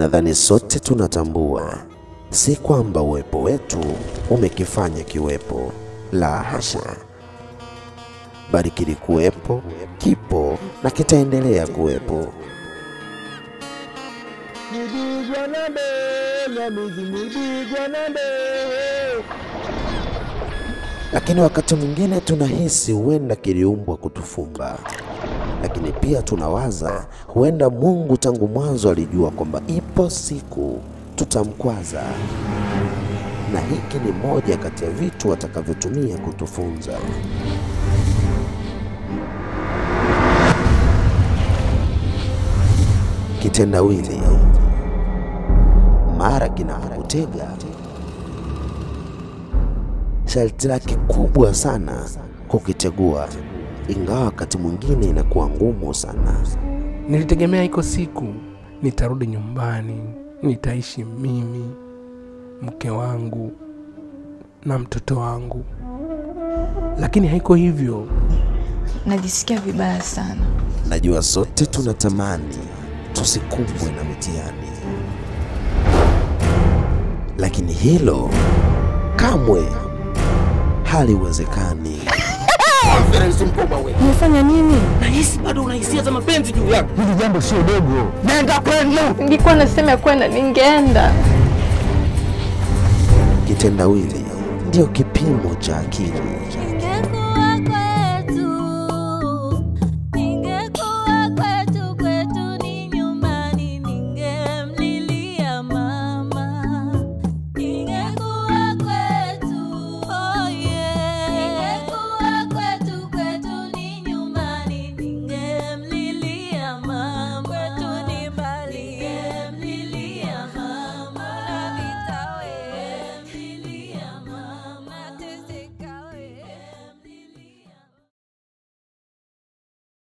Nadhani sote tunatambua, si kwamba uwepo wetu umekifanya kiwepo, la hasha, bali kilikuwepo, kipo na kitaendelea kuwepo. Nibigwa na mbe, Nyamizi nibigwa na mbe. Lakini wakati mwingine tunahisi huenda kiliumbwa kutufumba, lakini pia tunawaza huenda Mungu tangu mwanzo alijua kwamba ipo siku tutamkwaza, na hiki ni moja kati ya vitu atakavyotumia kutufunza. Kitendawili mara kinapokutega sharti lake kubwa sana kukitegua, ingawa wakati mwingine inakuwa ngumu sana. Nilitegemea iko siku nitarudi nyumbani, nitaishi mimi, mke wangu na mtoto wangu, lakini haiko hivyo. Najisikia vibaya sana. Najua sote tunatamani tusikumbwe na mitihani, lakini hilo kamwe haliwezekani. Umefanya nini? Nahisi bado una hisia za mapenzi juu yako. Hili jambo sio dogo. Nenda kwenu. Ningekuwa nasema ya kwenda ningeenda. Kitendawili ndio kipimo cha akili,